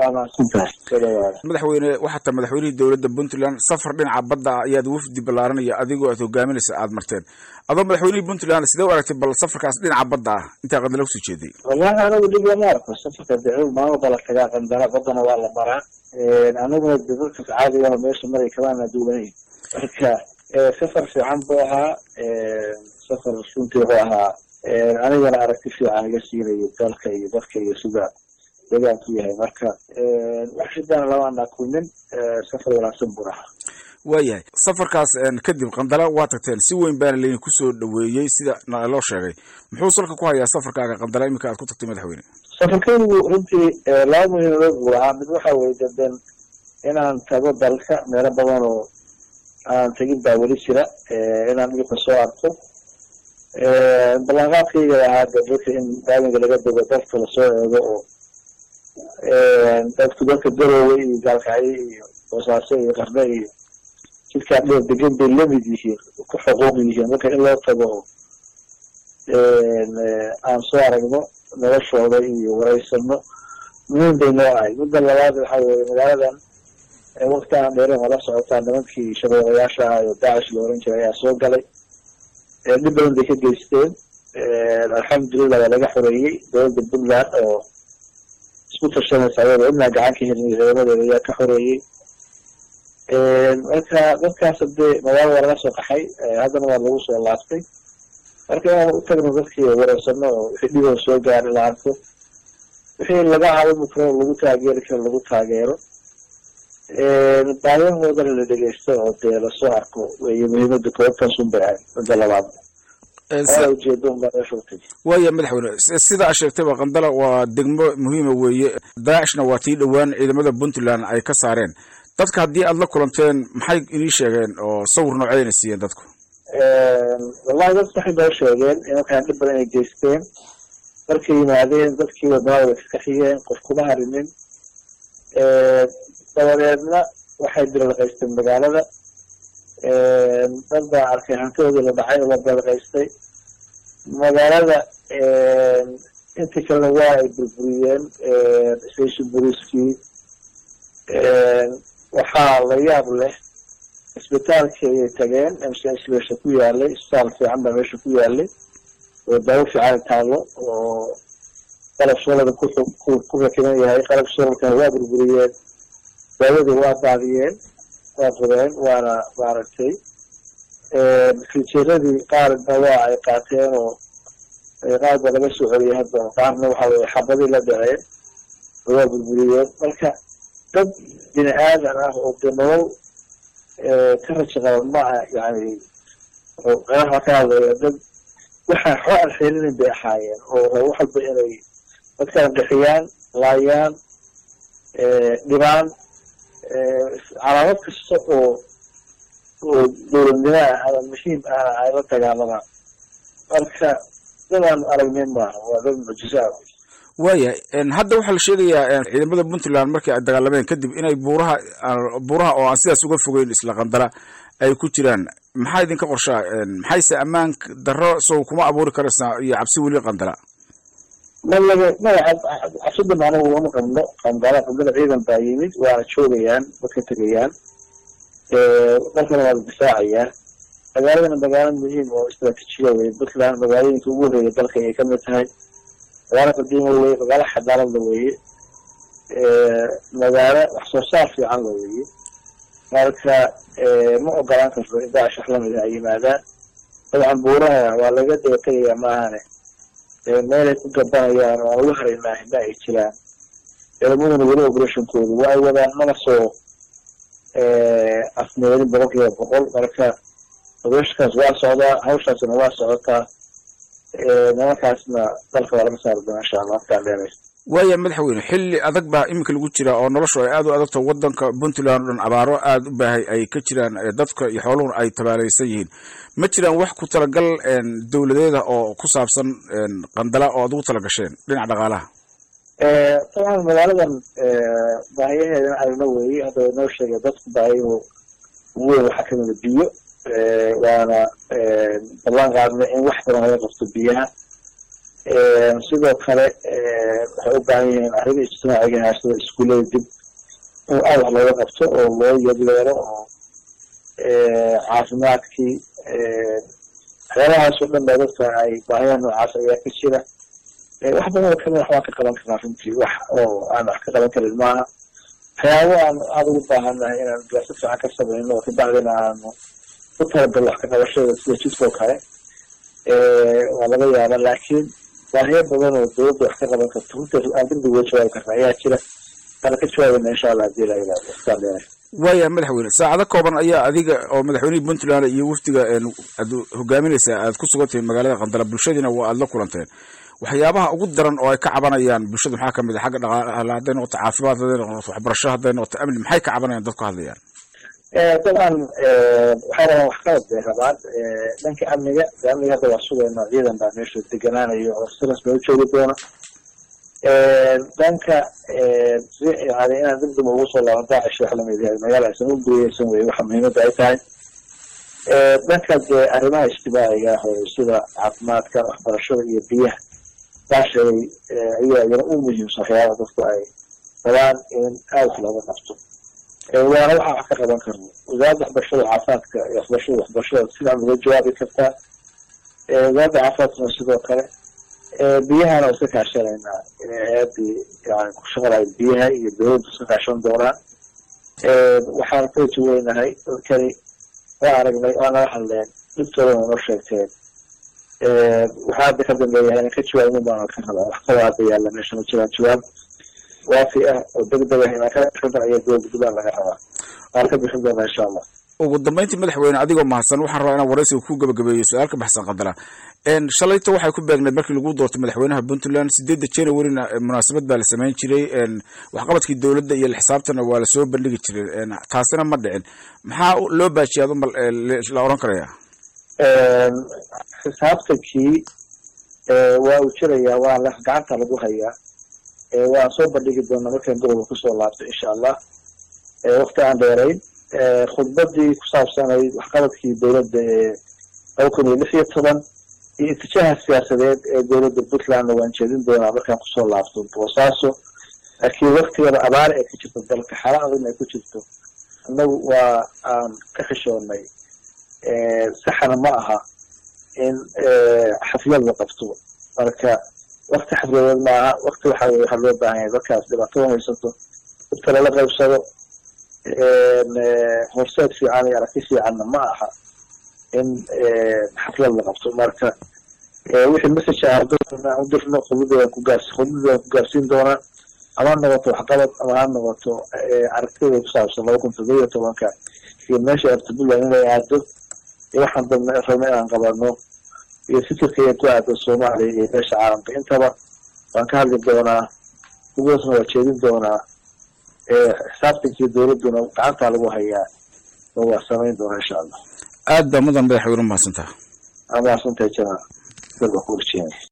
waa mahadsantahay sodhawaada madaxweyne waxaa ta madaxweynihii dowladda puntland safar dhinaca badda ah ayaad wafdi ballaaranaya adigoo aad hogaaminaysa aad marteen adoo madaxweynihii puntland sidee u aragtay bal safarkaas dhinaca badda ah intaa qandala kusoo jeeday wallahi anagu dhib lama arko safarka dacwo maama bala tagaa qandala baddana waa la maraa aniguna de dadka caadigaho meesha maray kamaana duwanayn marka safar fiican buu ahaa safar runtii wuxuu ahaa anigana aragti fiican iga siinayo dalka iyo dadka iyo sida deegaanku yahay marka wax shidana lamaana kulmin safar wanaagsan buu ahaa waayahay safarkaas kadib qandala waa tagteen si weyn baana laydin kusoo dhaweeyey sida loo sheegay muxuu salka ku hayaa safarkaaga qandala iminka aad ku tagtay madaxweyne safarkaygu runtii laba muhiimadood buu ahaa mid waxa weye daden inaan tago dalka meelo badan oo aan tegin baa weli jira inaan dhulka soo arko ballanqaadkayga ahaa de dadka in daamiga laga dego dadka lasoo eego oo dadku dadka garoowe iyo gaalkacyo iyo boosaaso iyo qarne iyo jidkaa dheer degan bay lamid yihiin ku xuquuq yihiin marka in loo tago oo aan soo aragno noloshooda iyo wareysano muhiim bay noo ahay midda labaad waxa weye magaaladan wakti aan dheeren waa la socotaa nimankii shabeeqayaasha ah oo daacish la oran jiray ayaa soo galay dhib badan bay ka geysteen alxamdulilah waa laga xoreeyey dowladda puntland oo isku tashanaysa ayada inaa gacan ka helin ciidamadeeda ayaa ka xoreeyey marka dadkaas hadee magaalo waa laga soo qaxay haddana waa lagu soo laaftay marka inaan u tagno dadkii wareysano oo wixii dhiboo soo gaari la arko wixii laga caawimi karo lagu taageeri karo lagu taageero baayahoodana la dhegeysto oo dee lasoo arko wey muhiimada koobtaasun bay ahayd midda labaad ujeedo unbaa meesha utagi waaya madaxweyne sida a sheegtayba qandala waa degmo muhiima weeye daacishna waa tii dhowaan ciidamada puntland ay ka saareen dadka haddii aad la kulanteen maxay inii sheegeen oo sawir nooceyna siiyeen dadku wallahi dad waxay noo sheegeen imankaan dhib badan inay geysteen markay yimaadeen dadkii wadamada way ka kaxiyeen qof kuma harinin dabadeedna waxay dilalqaysteen magaalada dad baa arkay hantidoodii la dhacay oo la dilalqaystay magaalada intii kalena waa ay burburiyeen station boliiskii waxaa la yaab leh isbitaalkii ayay tageen mcs meesha ku yaalay isbitaal fiican baa meesha ku yaalay oo daawo fiican taalo oo qalab solada ku rakiban yahay qalab solalkana waa burburiyeen daawadii waa daadiyeen waa fureen waana maaragtay fijeeradii qaarna waa ay qaateen oo qaar baa laga soo celiyay hadda qaarna waxa weye xabadii la dhaceen waa burburiyeen marka dad bini aadan ah oo dee nolol ka raja qaban maaha yani qaraxa ka hadlaya dad waxaa xoo aan xeelinin bay ahaayeen oo raba wax walba inay dadkaan qixiyaan laayaan dhibaan calaamad kasta oo oo dowladnimo ah ama muhiim ahna ay la dagaalamaan marka dadaan aragnin maaha waa dad mucjiso ah waayahay hadda waxaa la sheegayaa ciidamada puntland markii ay dagaalameen kadib inay buuraha buuraha oo aan sidaas uga fogeyn isla qandala ay ku jiraan maxaa idinka qorshaa maxayse ammaan darro sow kuma abuuri karaysaa iyo cabsi weli qandala malaga maya cabsidan anagu uma qabno qandala qandala ciidan baa yimid waana joogayaan ma ka tegayaan dalkana waa la difaacayaan magaaladana magaalo muhiim oo istraatiijiya wey puntland magaalooyinka ugu horeeya dalka ayay kamid tahay magaalo qadiima weye magaalo xadaalada weeye magaalo wax soo saar fiican la weeye marka ma ogolaan karto in daacish wax lamida ay yimaadaan dabcan buuraha waa laga daba tegayaa maahane meelay ku gabanayaan oo aan ugu haraynaahi ma ay jiraan ciidamaduna weli operationkoodu waa ay wadaan mana soo afmeelin boqol kiiba boqol marka operationkaas waa socdaa hawshaasna waa socotaa nimankaasna dalka waa laga saari doona insha allah markaan dheeraysto waaya madaxweyne xilli adag baa iminka lagu jira oo noloshu ay aad u adagto wadanka puntland o dhan abaaro aada u baahay ay ka jiraan dadka iyo xooluhuna ay tabaalaysan yihiin ma jiraan wax ku talagal dowladeeda oo ku saabsan qandala oo ad ugu talagasheen dhinaca dhaqaalaha dabcan magaaladan baahiyaheedana aragno weeye hadda way noo sheegay dadku baahiyahu ugu weyn waxaa kamida biyo waana ballan qaadna in wax badan laga qabto biyaha sidoo kale waxay u baahan yihiin arrima ijtimaaciga haashada iskuullada dib in aad wax looga qabto oo loo yadleero oo caafimaadkii waxyaalahaas oo dhan baa dadka ay baahiyaha noocaas ayaa ka jira wax badan oo kamid wax waan ka qaban karnaa runtii wax oo aan wax ka qaban karin maaha waxyaabo aan aada ugu baahannahay inaan gaasi fiican ka samayno oo kabacdina aanu ku talagalno wax ka qabashada sida jidkoo kale waa laga yaaba laakiin baahiyo badan oo dowladda wax ka qaban karto runtii aan degdeg uga jawaabi karna ayaa jira waana ka jawaabayna insha allah hadii la yidhahdo iskaan dheere waaya madaxweyne saacado kooban ayaa adiga oo madaxweynihii puntland iyo wafdiga aad hogaaminaysaa aad ku sugan tihiin magaalada qandala bulshadiina waa aad la kulanteen waxyaabaha ugu daran oo ay ka cabanayaan bulshada maxaa kamid a xagga dhaqaala hadday noqoto caafimaad hadday noqoto waxbarasho hadday noqoto amni maxay ka cabanayaan dadku hadlayaan dabcan waxay rabaan waxqabad bay rabaan dhanka amniga amniga hadda waa sugayno ciidan baa meesha deganaanayo oo si rasmi u joogi doona dhanka yani inaan degdeg ugu soo laaban daacish wax lamid yahay magaala aysan u guriyeysan wey waxa muhiimadda ay tahay dhanka dee arrimaha ijtimaaciga ah oo sida caafimaadka waxbarashada iyo biyaha baashay ayaa iyana u muhiimsan waxyaaba dadku ay rabaan in aada wax looga qabto waana waxaa wax ka qaban karno wasaaradda waxbarashada caafimaadka iyo waxbarashada waxbarashada sidaan uga jawaabi kartaa wasaaradda caafimaadkuna sidoo kale biyahana iska kaashanaynaa inay hay-addii yani ku shaqalayo biyaha iyo dowladdu iska kaashan doonaan waxaan ka wajaweynahay dadkani waa aragnay waa nala hadleen dhibtoodana noo sheegteen waxaa hadda ka dambeeyahay inaan ka jawaabin baana ka rabaa wax kaloo hadda yaalla meesha ma jiraan jawaab waafi ah oo degdeg ah inaan ka bixin doona ayaa dowladda puntland laga rabaa waan ka bixin doonaa insha allah ugu dambeyntii madaxweyne adigoo mahadsan waxaan rabaa inaan waraysiga ku gabagabeeyo su-aal ka baxsan qandala shalayta waxay ku beegneed markii lagu doortay madaxweynaha puntland sideedda januaryna munaasabad baa la samayn jiray waxqabadkii dowladda iyo xisaabtana waa lasoo bandhigi jiray taasina ma dhicin maxaa loo baajiyay aduma la oran karaya xisaabtankii waa uu jirayaa waa la gacanta lagu hayaa waan soo bandhigi doonaa markaan gobolka kusoo laabto insha allah wakti aan dheerayn khudbadii ku saabsanayd waxqabadkii dowladda ee laba kun iyo lix iyo toban iyo itijaha siyaasadeed ee dowladda puntlandna waan jeedin doonaa markaan kusoo laabto boosaaso laakiin waktigada abaar ee ka jirto dalka xala adagna ay ku jirto annagu waa aan ka xishoonnay saxana ma aha in xaflad la qabto marka wakti xafladeed maaha wakti waxa weye waxaa loo baahan yahay dadkaas dhibaatada haysato dadka lala qaybsado horseed fiican iyo aragti fiicanna ma aha in xaflad la qabto marka wixii message ah u dirno khudbadeedan ku gaars khudbadeedan ku gaarsiin doonaa ama ha noqoto waxqabad ama ha noqoto aragtida ku saabsan laba kun toddoba iyo tobanka iyo meesha arta puntland inay aado iyo waxaan dabna rabna inaan qabano iyo fikirkaya ku aado soomaaliya iyo meesha caalamka intaba waan ka hadli doonaa kuwaasna waa jeedin doonaa xisaabtankii dowladduna gacantaa lagu hayaa oo waa samayn doonaa insha allah aad baa mudan madaxweyne umahadsantaha amahadsantahay jana dalba ku urjeenay